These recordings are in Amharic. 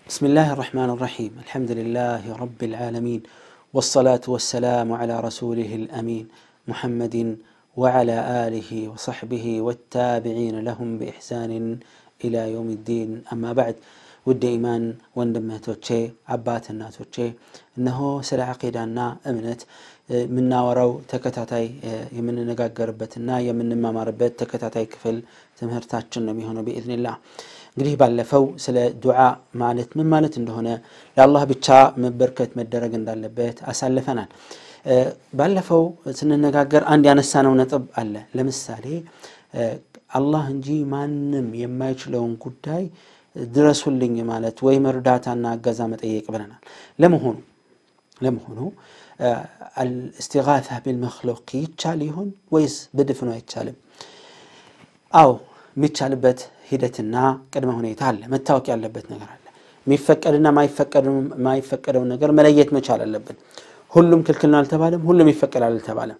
بسم الله الرحمن الرحيم الحمد لله رب العالمين والصلاة والسلام على رسوله الأمين محمد وعلى آله وصحبه والتابعين لهم بإحسان إلى يوم الدين أما بعد ውድ ኢማን ወንድምህቶቼ አባት እናቶቼ እነሆ ስለ ዓቂዳና እምነት የምናወራው ተከታታይ የምንነጋገርበትና የምንማማርበት ተከታታይ ክፍል ትምህርታችን ነው የሚሆነው ብኢዝኒላህ እንግዲህ ባለፈው ስለ ዱዓ ማለት ምን ማለት እንደሆነ ለአላህ ብቻ መበርከት መደረግ እንዳለበት አሳልፈናል ባለፈው ስንነጋገር አንድ ያነሳነው ነጥብ አለ ለምሳሌ አላህ እንጂ ማንም የማይችለውን ጉዳይ ድረሱልኝ ማለት ወይም እርዳታና እገዛ መጠየቅ ብለናል ለመሆኑ ለመሆኑ አልእስቲጋታ ቢልመክሉቅ ይቻል ይሆን ወይስ በድፍኑ አይቻልም አዎ የሚቻልበት ሂደትና ቅድመ ሁኔታ አለ መታወቅ ያለበት ነገር አለ የሚፈቀድና ማይፈቀደውን ነገር መለየት መቻል አለብን ሁሉም ክልክል ነው አልተባለም ሁሉም ይፈቀዳል አልተባለም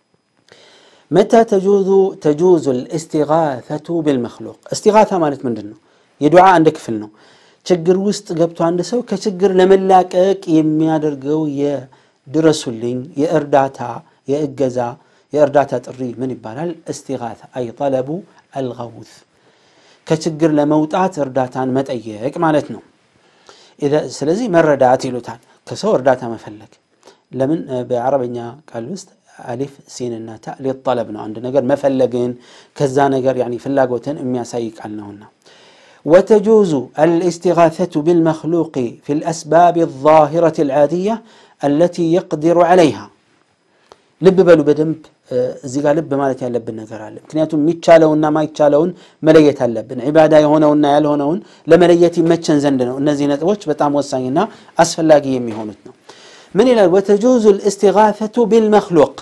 መታ ተጁዙ ተጁዙ ልእስቲጋፈቱ ቢልመክሉቅ እስቲጋታ ማለት ምንድን ነው የዱዓ አንድ ክፍል ነው ችግር ውስጥ ገብቶ አንድ ሰው ከችግር ለመላቀቅ የሚያደርገው የድረሱልኝ የእርዳታ የእገዛ የእርዳታ ጥሪ ምን ይባላል እስቲጋታ አይ ጠለቡ አልገውት ከችግር ለመውጣት እርዳታን መጠየቅ ማለት ነው ስለዚህ መረዳት ይሉታል ከሰው እርዳታ መፈለግ ለምን በአረበኛ ቃል ውስጥ አሊፍ ሲንና ታ ሊጠለብ ነው አንድ ነገር መፈለግን ከዛ ነገር ፍላጎትን የሚያሳይ ቃል ነውና وتجوز الاستغاثة بالمخلوق في الأسباب الظاهرة العادية التي يقدر عليها ልብ በሉ በደንብ እዚህ ጋር ልብ ማለት ያለብን ነገር አለ ምክንያቱም የሚቻለውና ማይቻለውን መለየት አለብን ዒባዳ የሆነውና ያልሆነውን ለመለየት ይመቸን ዘንድ ነው እነዚህ ነጥቦች በጣም ወሳኝና አስፈላጊ የሚሆኑት ነው ምን ይላል ወተጁዙ ልእስቲጋፈቱ ቢልመክሉቅ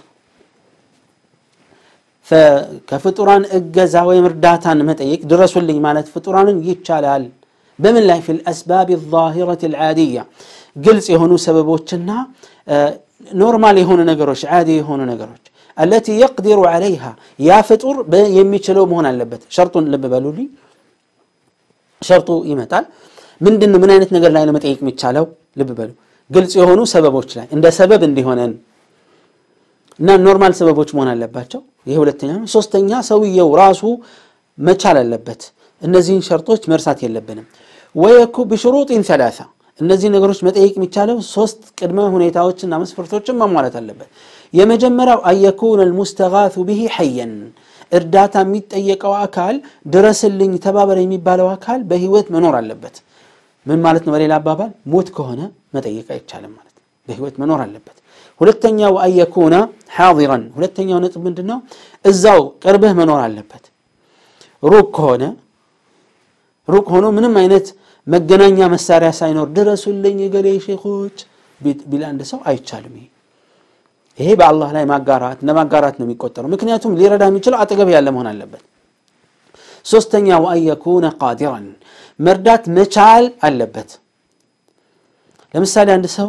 ከፍጡራን እገዛ ወይም እርዳታን መጠየቅ ድረሱልኝ ማለት ፍጡራንን ይቻላል በምን ላይ ፊ ልአስባብ ዛሂረት ልዓድያ ግልጽ የሆኑ ሰበቦችና ኖርማል የሆኑ ነገሮች ዓዲ የሆኑ ነገሮች አለቲ የቅዲሩ ዓለይሃ ያ ፍጡር የሚችለው መሆን አለበት ሸርጡን ልብ በሉልኝ ሸርጡ ይመጣል ምንድን ምን አይነት ነገር ላይ ነው መጠየቅ የሚቻለው ልብ በሉ ግልጽ የሆኑ ሰበቦች ላይ እንደ ሰበብ እንዲሆነን እና ኖርማል ሰበቦች መሆን አለባቸው ይሄ ሁለተኛ ነው ሶስተኛ ሰውየው ራሱ መቻል አለበት እነዚህን ሸርጦች መርሳት የለብንም ወየኩ ብሽሩጢን ሰላሳ እነዚህ ነገሮች መጠየቅ የሚቻለው ሶስት ቅድመ ሁኔታዎችና መስፈርቶችን ማሟላት አለበት የመጀመሪያው አየኩን አልሙስተጋቱ ብሂ ሐየን እርዳታ የሚጠየቀው አካል ድረስልኝ ተባበር የሚባለው አካል በህይወት መኖር አለበት ምን ማለት ነው በሌላ አባባል ሞት ከሆነ መጠየቅ አይቻልም ማለት ነው በህይወት መኖር አለበት ሁለተኛው አየኩነ ሓዲረን ሁለተኛው ነጥብ ምንድን ነው እዛው ቅርብህ መኖር አለበት ሩቅ ከሆነ ሩቅ ሆኖ ምንም አይነት መገናኛ መሳሪያ ሳይኖር ድረሱልኝ የገሌ ሼኮች ቢል አንድ ሰው አይቻልም ይሄ ይሄ በአላህ ላይ ማጋራት እንደ ማጋራት ነው የሚቆጠረው ምክንያቱም ሊረዳ የሚችለው አጠገብ ያለ መሆን አለበት ሶስተኛው አየኩነ ቃዲራን መርዳት መቻል አለበት ለምሳሌ አንድ ሰው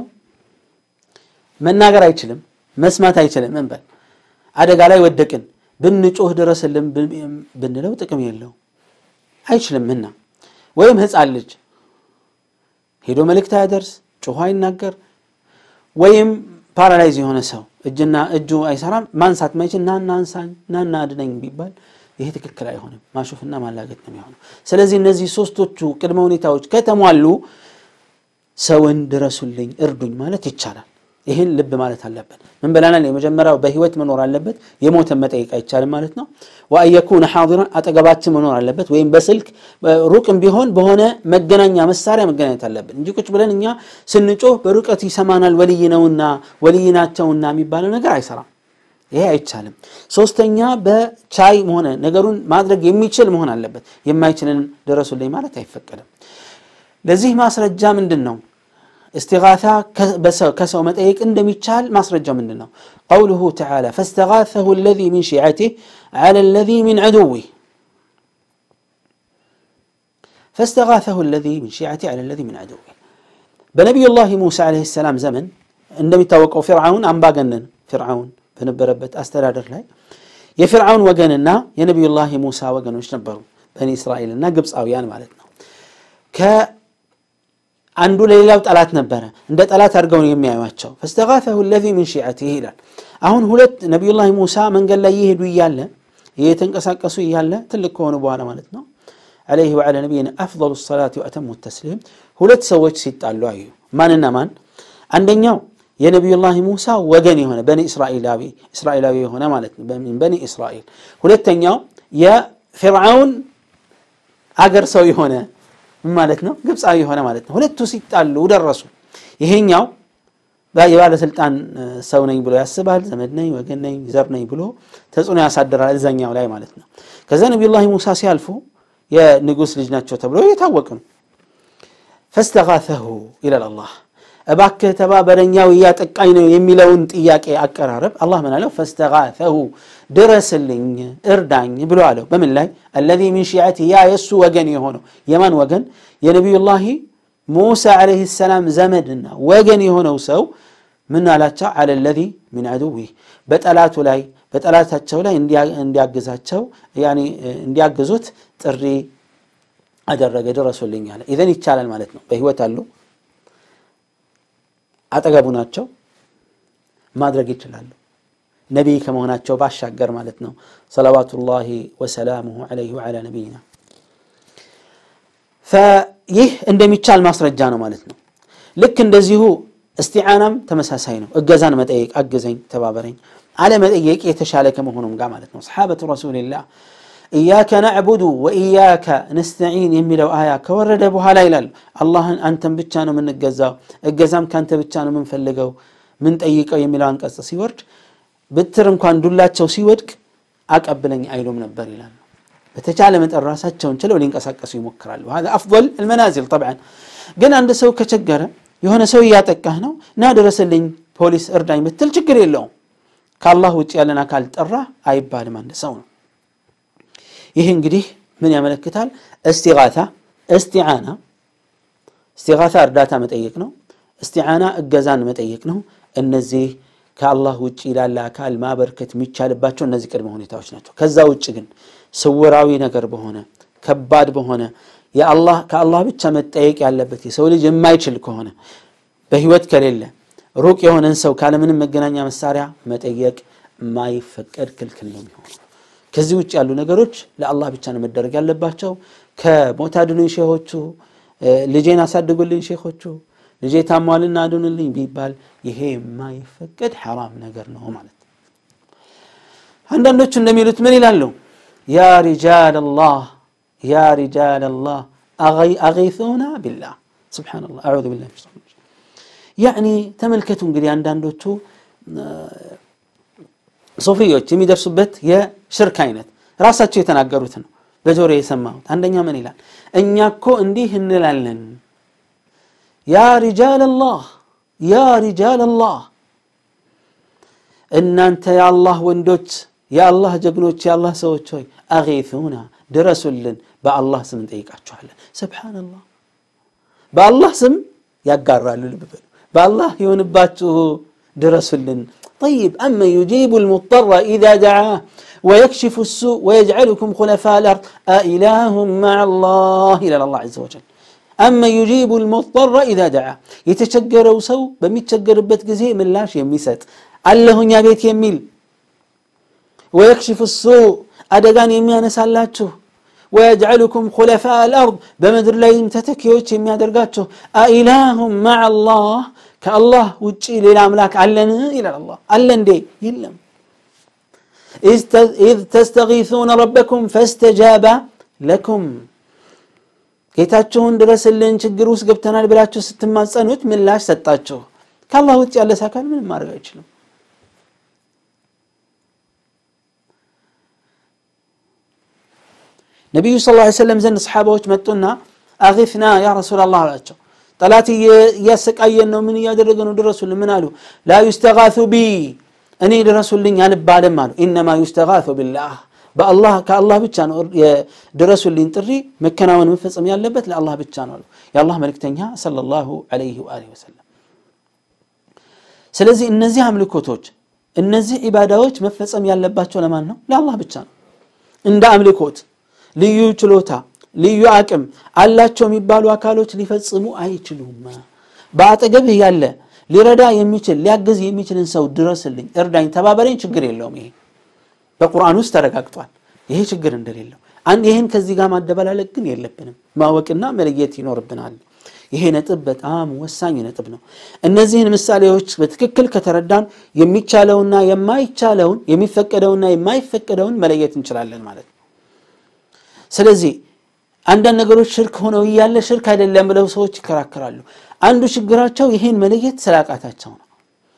መናገር አይችልም መስማት አይችልም እንበል አደጋ ላይ ወደቅን ብንጮህ ድረስልን ብንለው ጥቅም የለው አይችልምና ወይም ህፃን ልጅ ሄዶ መልእክት አያደርስ ጮኋ አይናገር ወይም ፓራላይዝ የሆነ ሰው እጅና እጁ አይሰራም ማንሳት ማይችል ናና አንሳኝ ናና አድነኝ ቢባል ይሄ ትክክል አይሆንም ማሾፍና ማላገጥ ነው የሚሆነው ስለዚህ እነዚህ ሶስቶቹ ቅድመ ሁኔታዎች ከተሟሉ ሰውን ድረሱልኝ እርዱኝ ማለት ይቻላል ይህን ልብ ማለት አለብን ምን ብለናል የመጀመሪያው በህይወት መኖር አለበት የሞተን መጠየቅ አይቻልም ማለት ነው ወአየኩነ ሓዲራን አጠገባችን መኖር አለበት ወይም በስልክ ሩቅም ቢሆን በሆነ መገናኛ መሳሪያ መገናኘት አለብን እንጂ ቁጭ ብለን እኛ ስንጮህ በሩቀት ይሰማናል ወልይ ነውና ወልይ ናቸውና የሚባለው ነገር አይሰራም ይሄ አይቻልም ሶስተኛ በቻይ ሆነ ነገሩን ማድረግ የሚችል መሆን አለበት የማይችልን ድረሱልኝ ማለት አይፈቀድም ለዚህ ማስረጃ ምንድን ነው استغاثة كسو متأيك اندمي تشال ما سرجة مننا قوله تعالى فاستغاثه الذي من شيعته على الذي من عدوه فاستغاثه الذي من شيعته على الذي من عدوه بنبي الله موسى عليه السلام زمن عندما يتوقعوا فرعون أم باقنن فرعون بنبربت أسترادر لاي የፊርዓውን ወገንና የነቢዩላህ ሙሳ ወገኖች ነበሩ በኒ እስራኤልና ግብፃውያን ማለት ነው አንዱ ለሌላው ጠላት ነበረ። እንደ ጠላት አድርገው ነው የሚያዩቸው። ፈስተጋተሁ ለዚ ምን ሺዐቲህ ይላል። አሁን ሁለት ነቢዩላህ ሙሳ መንገድ ላይ እየሄዱ እያለ እየተንቀሳቀሱ እያለ ትልቅ ከሆኑ በኋላ ማለት ነው ዓለይሂ ወዓላ ነቢይና አፍደሉ ሰላት ወአተሙ ተስሊም ሁለት ሰዎች ሲጣሉ አዩ። ማንና ማን? አንደኛው የነቢዩላህ ሙሳ ወገን የሆነ በኒ እስራኤላዊ እስራኤላዊ የሆነ ማለት ነው በኒ እስራኤል። ሁለተኛው የፊርዓውን አገር ሰው የሆነ ምን ማለት ነው? ግብፃዊ የሆነ ማለት ነው። ሁለቱ ሲጣሉ ደረሱ። ይሄኛው የባለስልጣን ሰው ነኝ ብሎ ያስባል። ዘመድ ነኝ፣ ወገን ነኝ፣ ዘር ነኝ ብሎ ተጽዕኖ ያሳድራል እዛኛው ላይ ማለት ነው። ከዛ ነቢዩላህ ሙሳ ሲያልፉ የንጉሥ ልጅ ናቸው ተብሎ የታወቅ ነው። ፈስተጋተሁ ይላል አላህ እባክህ ተባበረኛው እያጠቃኝ ነው የሚለውን ጥያቄ አቀራረብ አላህ ምን አለው? ፈስተጋተሁ ድረስልኝ፣ እርዳኝ ብሎ አለው። በምን ላይ አለዚ ሚን ሺዐቲ ያ የእሱ ወገን የሆነው የማን ወገን? የነቢዩላሂ ሙሳ ዓለይሂ ሰላም ዘመድና ወገን የሆነው ሰው ምን አላቸው? አለ ለዚ ሚን ዐዱዊህ በጠላቱ ላይ በጠላታቸው ላይ እንዲያግዛቸው እንዲያግዙት ጥሪ አደረገ። ድረሱልኝ አለ። ኢዘን ይቻላል ማለት ነው። በህይወት አሉ አጠገቡ ናቸው፣ ማድረግ ይችላሉ። ነቢይ ከመሆናቸው ባሻገር ማለት ነው። ሰለዋቱላሂ ወሰላሙሁ ዐለይሂ ወዐላ ነቢይና ይህ እንደሚቻል ማስረጃ ነው ማለት ነው። ልክ እንደዚሁ እስቲዓናም ተመሳሳይ ነው። እገዛን መጠየቅ፣ አግዘኝ፣ ተባበረኝ አለመጠየቅ የተሻለ ከመሆኑም ጋር ማለት ነው። ሰሓበቱ ረሱልላህ ኢያከ ናዕቡዱ ወኢያከ ነስተዒን የሚለው አያ ከወረደ በኋላ ይላል አላህን አንተን ብቻ ነው የምንገዛው፣ እገዛም ከአንተ ብቻ ነው የምንፈልገው ምንጠይቀው የሚለው አንቀጽ ሲወርድ ብትር እንኳን ዱላቸው ሲወድቅ አቀብለኝ አይሉም ነበር ይላል። በተቻለ መጠን ራሳቸውን ችለው ሊንቀሳቀሱ ይሞክራሉ። ሀዛ አፍضል አልመናዚል ጠብዓን። ግን አንድ ሰው ከቸገረ የሆነ ሰው እያጠቃህ ነው እና ድረስልኝ፣ ፖሊስ እርዳኝ ብትል ችግር የለውም። ከአላህ ውጭ ያለን አካል ጠራ አይባልም አንድ ሰው ነው። ይህ እንግዲህ ምን ያመለክታል? እስቲጋታ እስቲዓና እስቲጋታ እርዳታ መጠየቅ ነው። እስቲዓና እገዛን መጠየቅ ነው። እነዚህ ከአላህ ውጭ ላለ አካል ማበርከት የሚቻልባቸው እነዚህ ቅድመ ሁኔታዎች ናቸው። ከዛ ውጭ ግን ስውራዊ ነገር በሆነ ከባድ በሆነ የአላህ ከአላህ ብቻ መጠየቅ ያለበት የሰው ልጅ የማይችል ከሆነ በህይወት ከሌለ ሩቅ የሆነን ሰው ካለምንም መገናኛ መሳሪያ መጠየቅ ማይፈቀድ ክልክል ነው የሚሆነው። ከዚህ ውጭ ያሉ ነገሮች ለአላህ ብቻ ነው መደረግ ያለባቸው። ከሞት አድኑኝ ሼሆቹ፣ ልጄን አሳድጉልኝ ሼሆቹ፣ ልጄ ታሟልና አድኑልኝ ቢባል ይሄ የማይፈቀድ ሐራም ነገር ነው ማለት ነው። አንዳንዶቹ እንደሚሉት ምን ይላሉ? ያ ሪጃል አላህ ያ ሪጃል አላህ አጊሱና ቢላህ ሱብሓነላህ አዑዙ ቢላህ ያዕኒ ተመልከቱ እንግዲህ አንዳንዶቹ ሶፊዮች የሚደርሱበት የሽርክ አይነት ራሳቸው የተናገሩት ነው፣ በጆሮ የሰማሁት። አንደኛ ምን ይላል? እኛ እኮ እንዲህ እንላለን፣ ያ ሪጃል አላህ ያ ሪጃል አላህ፣ እናንተ የአላህ ወንዶች፣ የአላህ ጀግኖች፣ የአላህ ሰዎች ሆይ አጊሱና ድረሱልን፣ በአላህ ስም እንጠይቃችኋለን። ስብሓነላህ በአላህ ስም ያጋራሉ። ልብ በሉ በአላህ የሆንባችሁ ድረሱልን። طيب أما يجيب المضطر إذا دعاه ويكشف السوء ويجعلكم خلفاء الأرض أإله مع الله إلى الله عز وجل أما يجيب المضطر إذا دعاه يتشجروا سو بميتشجر بيت جزي من لاش يميست الله يا بيت يميل ويكشف السوء أدقان يميان سالاتشو ويجعلكم خلفاء الأرض بمدر لا يمتتكيوش يميا درقاتشو أإله مع الله ከአላህ ውጭ ሌላ አምላክ አለን ይላል አላህ አለ እንዴ የለም ኢዝ ተስተጊሱነ ረበኩም ፈስተጃበ ለኩም ጌታችሁን ድረስልን ችግር ውስጥ ገብተናል ብላችሁ ስትማጸኑት ምላሽ ሰጣችሁ ከአላህ ውጭ ያለ አካል ምንም ማድረግ አይችልም ነቢዩ ስ ላ ሰለም ዘንድ ሰሓባዎች መጡና አጊፍና ያ ረሱላላህ አላቸው ጠላት እያሰቃየን ነው። ምን እያደረገ ነው? ድረሱልን። ምን አሉ? ላ ዩስተጋቱ ቢ እኔ ድረሱልኝ አልባልም አሉ። ኢነማ ዩስተጋቱ ቢላህ በአላህ ከአላህ ብቻ ነው ድረሱልኝ ጥሪ መከናወን መፈጸም ያለበት ለአላህ ብቻ ነው አሉ የአላህ መልእክተኛ ሰለላሁ ዐለይሂ ወአሊሂ ወሰለም። ስለዚህ እነዚህ አምልኮቶች እነዚህ ዒባዳዎች መፈጸም ያለባቸው ለማን ነው? ለአላህ ብቻ ነው። እንደ አምልኮት ልዩ ችሎታ ልዩ አቅም አላቸው የሚባሉ አካሎች ሊፈጽሙ አይችሉም። በአጠገብህ ያለ ሊረዳ የሚችል ሊያግዝ የሚችልን ሰው ድረስልኝ፣ እርዳኝ፣ ተባበረኝ፣ ችግር የለውም። ይሄ በቁርአን ውስጥ ተረጋግጧል። ይሄ ችግር እንደሌለው አንድ ይህን ከዚህ ጋር ማደበላለቅ ግን የለብንም፣ ማወቅና መለየት ይኖርብናል። ይሄ ነጥብ በጣም ወሳኝ ነጥብ ነው። እነዚህን ምሳሌዎች በትክክል ከተረዳን የሚቻለውና የማይቻለውን የሚፈቀደውና የማይፈቀደውን መለየት እንችላለን ማለት ነው። ስለዚህ አንዳንድ ነገሮች ሽርክ ሆነው እያለ ሽርክ አይደለም ብለው ሰዎች ይከራከራሉ። አንዱ ችግራቸው ይሄን መለየት ስላቃታቸው ነው።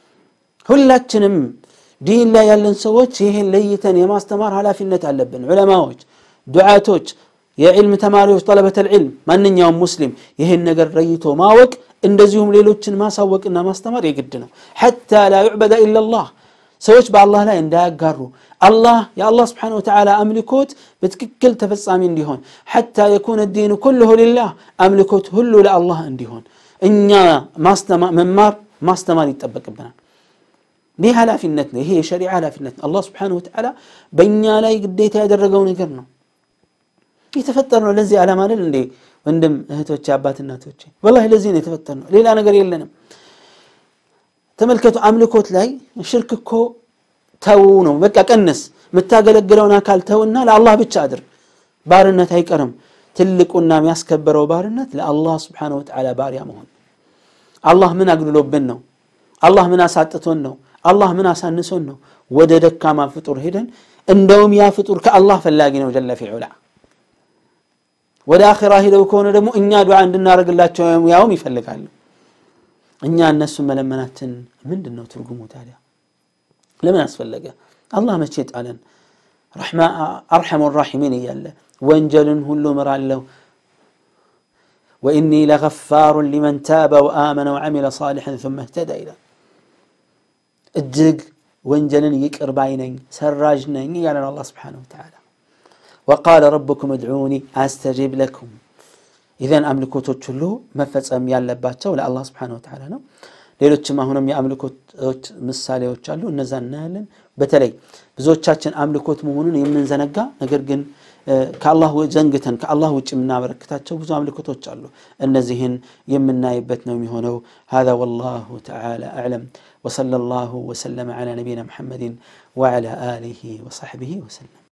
ሁላችንም ዲን ላይ ያለን ሰዎች ይሄን ለይተን የማስተማር ኃላፊነት አለብን። ዑለማዎች፣ ዱዓቶች፣ የዕልም ተማሪዎች፣ ጠለበተል ዒልም ማንኛውም ሙስሊም ይህን ነገር ለይቶ ማወቅ እንደዚሁም ሌሎችን ማሳወቅና ማስተማር የግድ ነው። ሐታ ላ ዩዕበደ ኢላላህ ሰዎች በአላህ ላይ እንዳያጋሩ አላህ የአላህ ስብሓነሁ ወተዓላ አምልኮት በትክክል ተፈጻሚ እንዲሆን ሐታ የኩነ ዲኑ ኩልሁ ሊላህ አምልኮት ሁሉ ለአላህ እንዲሆን እኛ መማር ማስተማር ይጠበቅብናል። ይህ ኃላፊነት ነው። ይሄ የሸሪዓ ኃላፊነት ነው። አላህ ስብሓነሁ ወተዓላ በእኛ ላይ ግዴታ ያደረገው ነገር ነው። የተፈጠርነው ለዚህ ዓላማ አይደል እንዴ? ወንድም እህቶቼ፣ አባት እናቶቼ፣ ወላሂ ለዚህ ነው የተፈጠርነው። ሌላ ነገር የለንም። ተመልከቱ፣ አምልኮት ላይ ሽርክ እኮ ተው ነው በቃ ቀንስ፣ የምታገለግለውን አካል ተውና ለአላህ ብቻ አድርግ። ባርነት አይቀርም። ትልቁና የሚያስከበረው ባርነት ለአላህ ስብሓነሁ ወተዓላ ባሪያ መሆን። አላህ ምን አግድሎብን ነው? አላህ ምን አሳጥቶን ነው? አላህ ምን አሳንሶን ነው? ወደ ደካማ ፍጡር ሄደን እንደውም ያ ፍጡር ከአላህ ፈላጊ ነው ጀለ ፊዑላ ወደ አኺራ ሂደው ከሆነ ደግሞ እኛ ዱዓ እንድናደርግላቸው ያውም ይፈልጋሉ። እኛ እነሱን መለመናችን ምንድን ነው ትርጉሙ ታዲያ? ለምን አስፈለገ? አላህ መቼ ጣለን? አርሐሙ ራሒሚን እያለ ወንጀልን ሁሉ ምራለሁ ወኢኒ ለገፋሩን ሊመን ታበ ወአመነ ወዐሚለ ሳሊሐን ثመ እህተዳ ይላል። እጅግ ወንጀልን ይቅር ባይ ነኝ ሰራዥ ነኝ እያለ ነው አላህ ስብሓነሁ ወተዓላ ወቃለ ረብኩም እድዑኒ አስተጂብ ለኩም። ኢዘን አምልኮቶች ሁሉ መፈጸም ያለባቸው ለአላህ ስብሓነሁ ወተዓላ ነው። ሌሎችም አሁንም የአምልኮቶች ምሳሌዎች አሉ፣ እነዛ እናያለን። በተለይ ብዙዎቻችን አምልኮት መሆኑን የምንዘነጋ ነገር ግን ከአላህ ዘንግተን ከአላህ ውጭ የምናበረክታቸው ብዙ አምልኮቶች አሉ። እነዚህን የምናይበት ነው የሚሆነው። ሀዛ ወላሁ ተዓላ አዕለም ወሰለላሁ ወሰለመ ዐላ ነቢይና ሙሐመድን ወዐላ አሊሂ ወሰሕቢሂ ወሰለም።